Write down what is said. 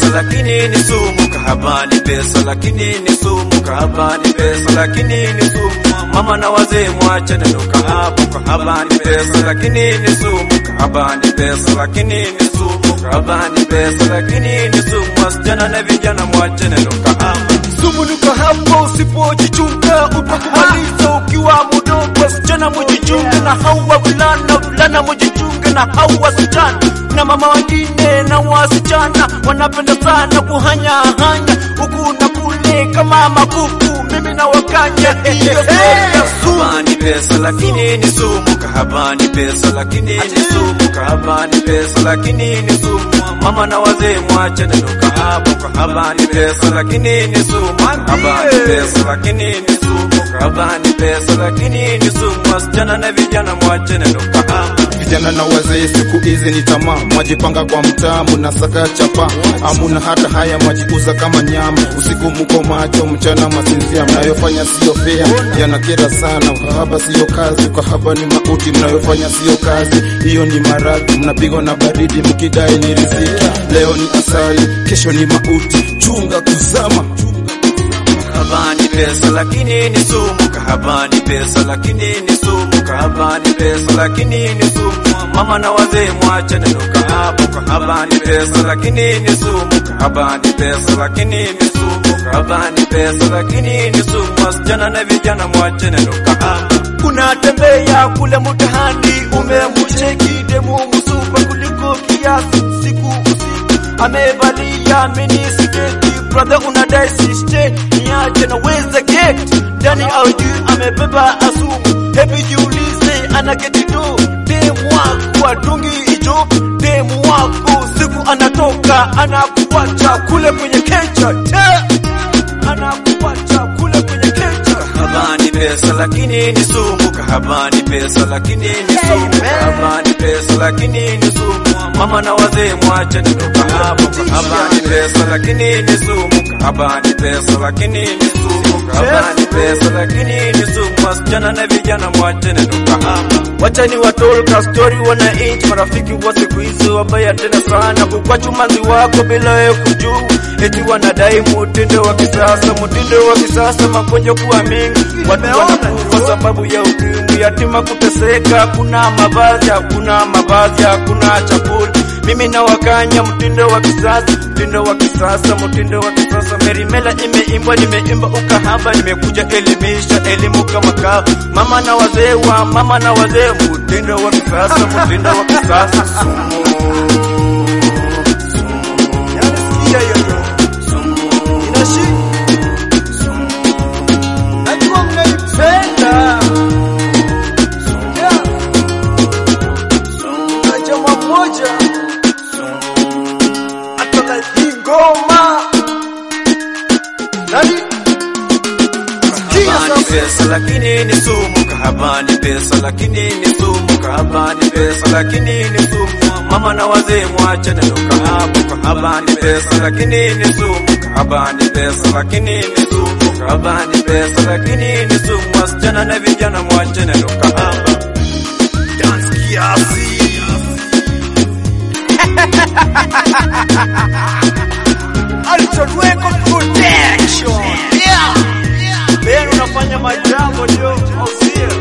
lakini ni sumu. Kahaba ni pesa, lakini ni sumu. Kahaba ni pesa, lakini ni sumu. Mama na wazee mwache neno kahaba. Kahaba ni pesa, lakini ni sumu. Kahaba ni pesa, lakini ni sumu. Kahaba ni pesa, lakini ni sumu. Wasichana na vijana mwache neno kahaba. Sumu ni kahaba, usipojichunga utakumaliza ukiwa mdogo. Wasichana mujichunge na hao wavulana, vulana mujichunge na hao wasichana. Na mama wengine na wasichana wanapenda sana kuhanya hanya huku na kule kama makuku. Mimi na wakanya hiyo story ya sumu. Kahaba ni pesa lakini ni sumu. Kahaba ni pesa lakini ni sumu. Kahaba ni pesa lakini ni sumu. Mama na wazee mwache neno kahaba. Kahaba ni pesa lakini ni sumu. Kahaba ni pesa lakini ni sumu. Kahaba ni pesa lakini ni sumu. Wasichana na vijana mwache neno kahaba. Vijana na wazee siku hizi ni tamaa, mwajipanga kwa mtaa, munasaka chapa, amuna hata haya, mwajiuza kama nyama. Usiku muko macho, mchana masinzia, mnayofanya siyo fea, yanakera sana. Ukahaba siyo kazi, ukahaba ni mauti, mnayofanya siyo kazi, hiyo ni maradhi. Mnapigwa na baridi mkidai ni riziki, leo ni asali, kesho ni mauti. Chunga kuzama Kahaba ni pesa lakini ni sumu. Kahaba ni pesa lakini ni sumu. Kahaba ni pesa lakini ni sumu. Mama na wazee mwache neno kahaba. Kahaba ni pesa lakini ni sumu. Kahaba ni pesa lakini ni sumu. Kahaba ni pesa lakini ni sumu. Wasichana na vijana mwache neno kahaba. unatembea kule mtahani, umemcheki demu msupa kuliko kiasi, siku usiku amevalia mini sketi, brother unadai siste niache na weza get ndani au juu, amebeba asumu. Hebu jiulize, ana geti do demu wako atungi hicho, demu wako siku anatoka anakuacha kule kwenye kecha, te anakuacha kule kwenye kecha. Kahaba ni pesa lakini ni sumu. Kahaba ni pesa lakini ni sumu. Kahaba ni pesa lakini ni sumu. Mama na wazee mwache neno kahaba. Kahaba ni pesa lakini ni sumu. Kahaba ni pesa lakini ni sumu. Kahaba ni pesa lakini ni sumu. Wasichana na vijana mwache neno kahaba. Wacha ni watolka story wananchi, marafiki wa siku hizi wabaya tena sana, kukwachu manzi wako bila wewe kujua, eti wanadai mutindo wa kisasa, mutindo wa kisasa, magonjwa kuwa mengi, watu wanakufa kwa sababu ya ukimwi, yatima kuteseka, kuna mavazi, hakuna mavazi, hakuna chakula. Mimi na wakanya mtindo wa kisasa, mtindo wa kisasa, mtindo wa kisasa. Merimela imeimbwa, nimeimba ukahaba, nimekuja elimisha elimu kama kawa. Mama na wazee wa mama na wazee, mtindo wa kisasa, mtindo wa kisasa. Sumu. Yani sikia hiyo ndio. Inashi. Najua mnaipenda. Yeah. Na jamaa mmoja hata hii ngoma nani sikia Kahaba ni sasa pesa lakini ni sumu. Kahaba ni pesa lakini ni sumu. Kahaba ni pesa lakini ni sumu. Mama na wazee mwache neno kahaba. Kahaba ni pesa lakini ni sumu. Kahaba ni pesa lakini ni sumu. Kahaba ni pesa lakini ni sumu. Wasichana na vijana mwache neno kahaba. dance kiasi Alton Record Protection yeah Ben unafanya majambo ndio au sio